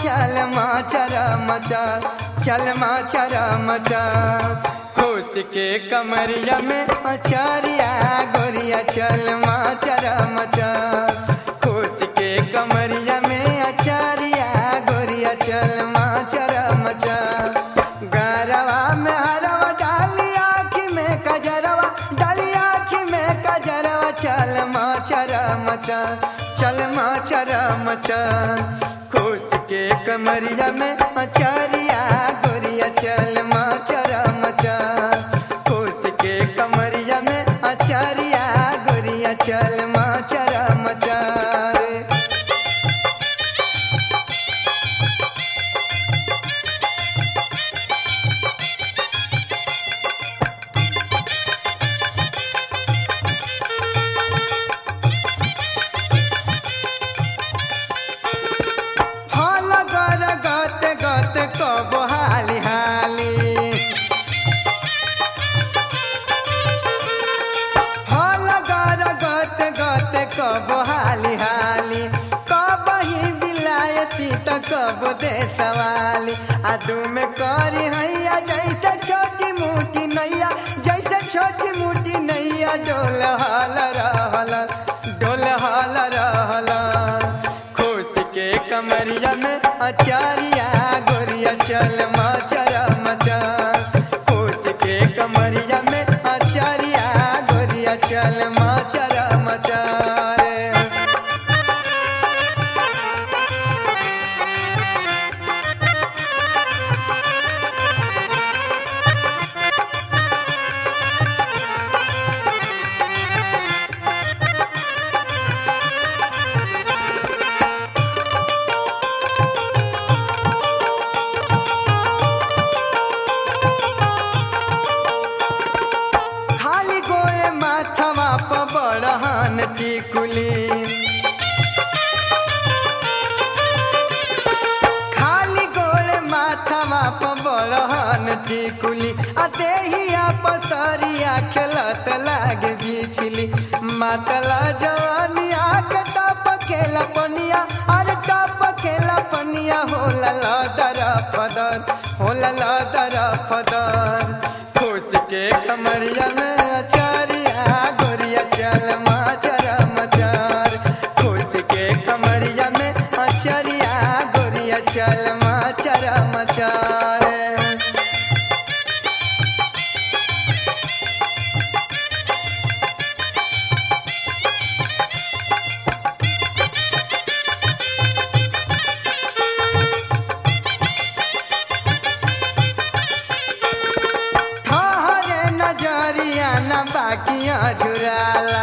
चल माचर मचर चल माचर मचर खुश के कमरिया में अचरिया गोरिया चल माचर मचर खुश के कमरिया में अचरिया गोरिया चल माचर मचर गरवा में हरवा डाली आखी में कजरवा डाली आखी में कजरवा चल माचर मचर चल माचर मचर खुश के कमरिया में अचरिया गोरिया चल माचर मचर खुश के कमरिया में अचरिया गोरिया चल माचर मचर हल गर गत गत कब हाली हाली हल गर गत गत कब हाली हाली कब ही बिलायती त कब दे सवाली आदू में करी हैया जैसे छोटी मोटी नैया जैसे छोटी मोटी नैया डोल हल रहल डोल हल रहल खुश के कमरिया में अचारिया गोरिया चल मचर मचर खुश के कमरिया में अचारिया गोरिया चल मचर मचर खाली गोले माथवा प बड़हन टिकुली खाली गोले माथवा प बड़हन टिकुली आ देहिया पसरिया खेलत लागे बिछली मातला जवानिया के टप खेला पनिया अरे टप खेला पनिया होला लदर फदर होला लदर फदर खुश के कमरिया में अचारिया गोरिया चल माचर मचर खुश के कमरिया में अचरिया गोरिया चल माचर मचर ठहरे नजरिया न बाकिया झुराला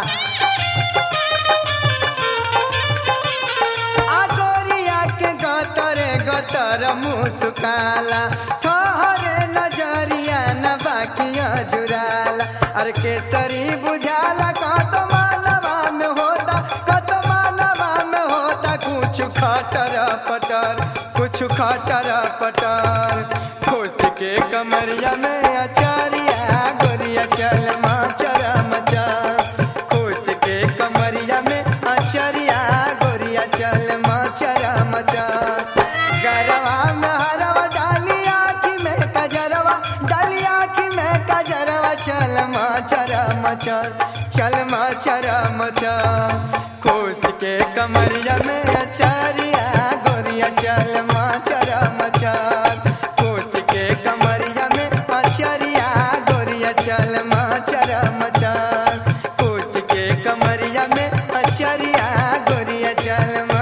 आ गोरिया के गतरे गतर मुस्काला ठहरे नजरिया न बाकिया झुराला अरे केसरी बुझाला कत मानवा में होता कत मानवा में होता कुछ खटर पटर कुछ खटर पटर खुश के कमरिया में अचारिया गोरिया चल माचर मचर खुश के कमरिया में अचरिया गोरिया चल माचर मचर गरवा में हरवा डाली आखी में कजरवा डाली आखी में कजरवा चल माचर मचर चल माचर मचर खुश के कमरिया में अचरिया गोरिया चल माचर मचर खुश के कमरिया में अचरिया गोरिया चल माचर मचर खुश के कमरिया में अचरिया गोरिया चल